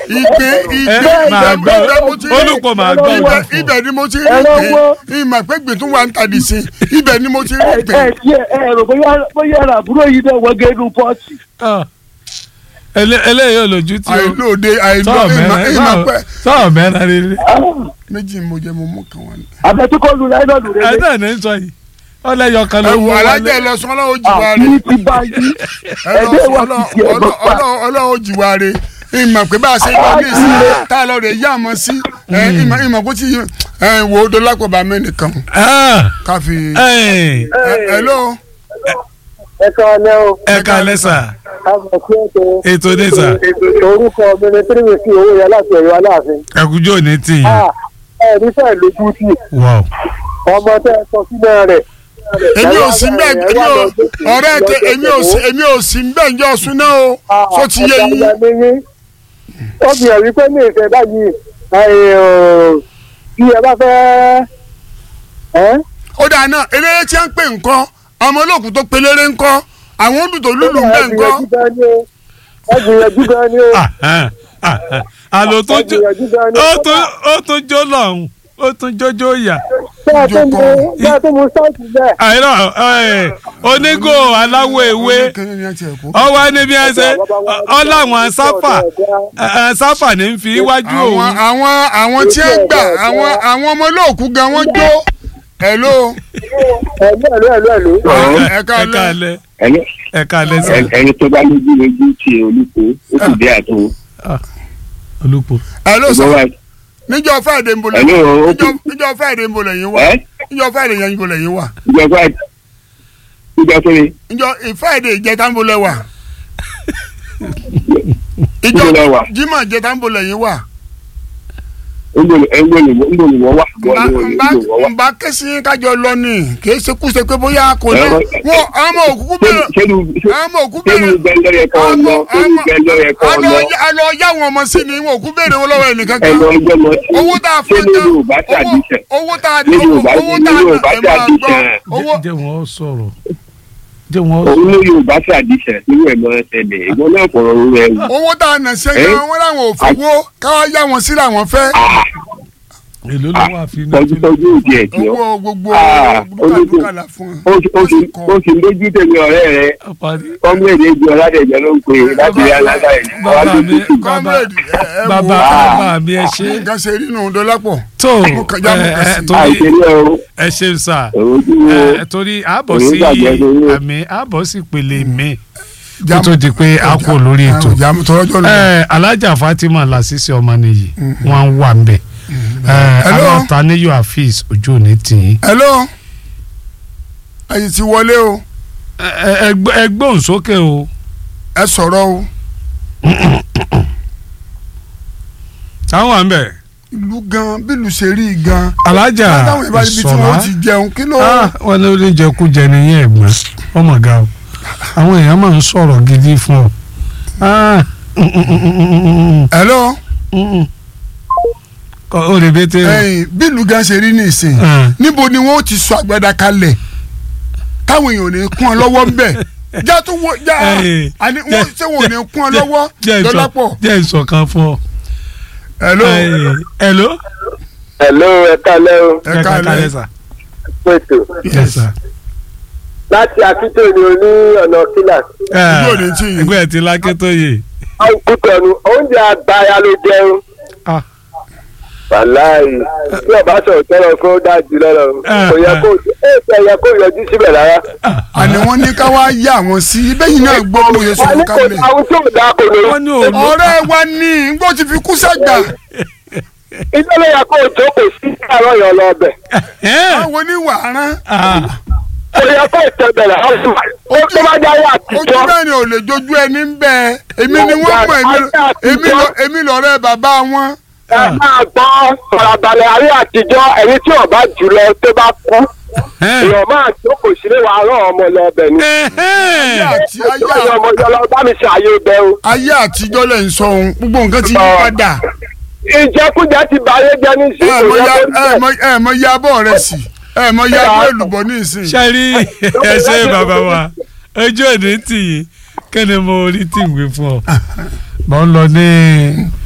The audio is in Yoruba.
ìgbé ẹ ìgbé máa gbọ́ ibẹ̀ mo ti rí- olùkọ́ máa gbọ́ ibẹ̀ wá fún ibẹ̀ ni mo ti rí Ẹran gbé wo? ìmọ̀ pé gbé tún wà ń tàdí sí ibẹ̀ ni mo ti rí ẹ gbé. ẹ tiẹ̀ ẹ rò bóyá bóyá ẹ̀rọ àbúrò yìí náà wọ́n gé inú pọ́ọ̀tì. ọ Ele- eléyìí ò lójú tí o àìlóde àìló sọ̀rọ̀ ìmọ̀ mẹ́rin ìmọ̀ pẹ́ sọ̀rọ̀ mẹ́rin rere méjì mo jẹ mo mú kan wọn. àfẹsíkọ́ lu láìlọ́ọ̀nù rẹ̀ ẹ náà ní sọ yìí ọlẹ́yọ kan ló ẹ mú wò alájẹ wọlé lọ sọ ọlọ́wọ́ jìwà rẹ àti ti bá yí ẹgbẹ́ wa ti tiẹ̀ bọ́ pa. ọlọ́wọ́ jìwà rẹ ìmọ̀ pé bá a ṣe lọ ní ìsìn tá a lọ rè yá àmọ́ sí ẹ, ìmọ̀ ìmọ̀ kó ti ẹ, wò ó dọ́lápọ̀ bá mẹ́nìkan Ah, ká fi. ẹ ẹ ló ẹ kàn lẹ́ o ẹ ká lẹ́sà àmọ̀ sí ètò ètò dẹ́sà orúkọ mi ni tíríwèé sí owó yẹn láti ẹ̀yọ́ aláàfin. ẹ̀kújọ́ ní tìyìn ẹ ní fẹ́ lójú sí wow ọmọ tẹ́ ẹ sọ sílẹ̀ rẹ̀. èmi ò sí mbẹ èmi ò ọ̀rẹ́ tẹ èmi ò sí èmi ò sí mbẹ njọ sún náà o sọ ti yé yín. ó fi hàn wípé ní ìfẹ́ báyìí bí ẹ bá fẹ́ ẹ́ ó dáa náà eléré tí wọ́n ń pè nǹkan ọmọ olóòkú tó pelére ńkọ́ àwọn olùtò lùlù ń bẹ ńkọ́. ẹ gbìyànjú gan ni o Ah, ah, ah, ah. àlò tó ẹ jó gbìyànjú gan ni ó tún ó tún jó lọ́hùn ó tún jójó yà bẹ́ẹ̀ tó mú bẹ́ẹ̀ tó mú sáìtì bẹ́ẹ̀. àìrọ̀ ẹ̀, onígò aláwọ̀ ewé Kíni ni ẹ ti ẹ̀ kó? ọwọ́ níbi ẹsẹ̀ ọláwọn sáfà ẹ̀, sáfà ní fi iwájú àwọn òun àwọn àwọn tí ń gbà àwọn àwọn ọmọ olóòkú gan wọ́n jó hello ẹ̀lú ẹ̀lú ẹ̀lú ẹ̀lú. ẹ ẹ káalẹ́ káalẹ́ ẹni ẹ káalẹ́ sà ẹni tó bá lójú lójú tí olùkó ó sì dé àtò olùpọ̀ hello sọ ọgbọ́n wa níjọ́ friday ń bolẹ̀ ẹni o ó kú níjọ́ níjọ́ friday ń bolẹ̀ yín wà ẹ níjọ́ friday yẹn ń bolẹ̀ yín wà ìjọba ìjọ kiri níjọ́ friday ìjẹta ń bolẹ̀ wà ìjọ lọ wà jimá ìjẹta ń bolẹ̀ yín wà. ńgbòlùwọ́ wà nba ńgbòlùwọ́ wà. nba kẹsí kájọ lọ ni kì í ṣe kú ṣe pé bóyá kò ní Ẹ̀rọ- wọn ọmọ òkúkú bẹ̀rẹ̀ sẹ́nu ọmọ òkú sẹ́nu bẹ̀rẹ̀ gbẹ́ndọ́ yẹ kọ́ ọ lọ sẹ́nu gbẹ́ndọ́ yẹ kọ́ ọ lọ alọ yá wọn ọmọ sí ni wọn òkú bẹ̀rẹ̀ wọn lọ́wọ́ ẹnìkan kan ẹ̀rọ ọjọ́ lọ sí owó tá a fún sẹ́nu gan Yorùbá tí a owó dì sẹ̀ owó tá a Ní Yorùbá owó ní tá a Yorùbá ẹ tí a máa dì gbọ́ sẹ̀. owó jẹ́ wọ́n sọ̀rọ̀ jẹ́ wọ́n òun ló Yorùbá tí a dì sẹ̀ nínú ẹ̀ máa ṣẹlẹ̀ ìwọ náà fọ̀rọ̀ orí ẹ̀ wù. owó tá a nà ṣe gan wọn làwọn ò fowó káwá yá wọn sí làwọn fẹ́ èló ló wà fi náà tọ́jú tọ́jú òdì ẹ̀ tí ó owó gbogbo Ah, dúkàdúkà là fún ó sì- ó sì- ó sì lójú tèmi ọ̀rẹ́ rẹ̀ parí. ọmọ èdè ìjọ aládẹ̀jọ́ ló ń pè é láti rí alága ẹ̀ bàbá mi bàbá comrade ẹ ẹ bàbá wò ó bàbá mi ẹ ṣe nǹkan ṣe rí nù dọ́lápọ̀ tó Mo kàn já mo ẹ kàn ẹ sí. torí àìṣeré o ẹ ṣe sà èrò ojú wo ẹ torí àbọ̀ Èyí sí gbàgbé torí o. àmì àbọ̀ sí pèlè mi kó tó di pé a kò lórí ètò jàmù tọrọjọ lọ. ẹ alájà Fatima Lasisi ọmọ nìyí wọn wà ń bẹ ẹ Hello? àwọn Taniyo Afeez ojú òní tì í hello ẹ̀yin ti wọlé o ẹ ẹ gbọ́- ẹ gbóhùn sókè o ẹ sọ̀rọ̀ o táwọn wà ń bẹ ìlú gan bílù ṣe rí gan. alájà látàwọn ìbá ibi tí Ìṣọ̀lá wọ́n ti jẹun kí ló. Ah, wọn ní oníjẹkújẹ nìyẹn ẹ̀gbọ́n ọmọ ga o àwọn èèyàn máa ń sọ̀rọ̀ gidi fún ọ. Ah, mm, mm, mm, mm, mm, mm, hello mm, mm. Kọ- ó lè bẹ́tẹ̀ o. ẹ̀yin bílù gan ṣe rí nìsín Ah, níbo ni wọ́n ti sọ àgbàdà kalẹ̀ táwọn èèyàn ò ní kún ọ lọ́wọ́ ńbẹ̀ já tó wọ já Ẹ̀yin, àní wọ́n ṣé wọn ò ní kún ọ lọ́wọ́ jẹ́ ìsọ- dọ́lápọ̀ jẹ́ ìsọ̀kan fún ọ. hello Ẹ̀yin, hello. hello ẹ kálẹ́ o ẹ káalẹ́ sà. pètò Yes, sir. láti akíntó ni o ní ọ̀nà kílà Ah, Ojú òní tì yín. ẹgbẹ́ ti lákẹ́ tó yè. kútọ̀nù oúnjẹ àgbáyà ló jẹun Ah. wàláì tí ọba sọ̀rọ̀ tẹ́lọ̀ kó dájú lọ́rọ̀ Ah, kò yẹ ah. kó ẹ yẹ kó yọjú síbẹ̀ rárá. àní wọ́n ní ká wá yá wọn sí bẹ́yìn náà gbọ́ mo yẹ wọ́n sọ̀rọ̀ ní kò kalẹ̀ àwọn tí ò dáa kò lórí. wọ́n ní òòlù. ọ̀rẹ́ wa ní ngbọ́ ti fi kú sẹ́gbà ilé ló yẹ kó o jókòó sí àárọ̀ yọ̀ lọ ọbẹ̀. àwọn oníwàárán kò yẹ kó o tẹ bẹ̀rẹ̀ ọ̀sùn. ó tó bá jáwé ojú àtijọ́. mẹ́rin ò lè jojú ẹni ń bẹ èmi ni wọ́n mọ̀ èmi- èmi lọ- èmi lọ́rẹ́ bàbá wọn. ẹ máa gbọ́ farabalẹ̀ ayé àtijọ́ ẹni tí ọba jùlọ tó bá kú èèyàn máa jókòó sílé wa rán ọmọ lọ ọbẹ̀ ni. ayé àti ayé ayé ọmọ yọ lọ bá mi ṣe àyè ibẹ̀ o. ayé àtijọ́ lẹ̀ ń sọ ohun gbogbo nǹkan ti yí padà ìjẹkújẹ ti báyé jẹ́ ní sí ẹ mọ ya ìjọba ẹ mọ ẹ mọ ya abọ́ rẹ sí ẹ mọ ya abọ́ èlùbọ́ ní ìsìn. ṣe rí ẹ ṣe bàbá wa ojú òní tì yín kẹ́ni mo rí tí ìwé fún ọ mo ń lọ ní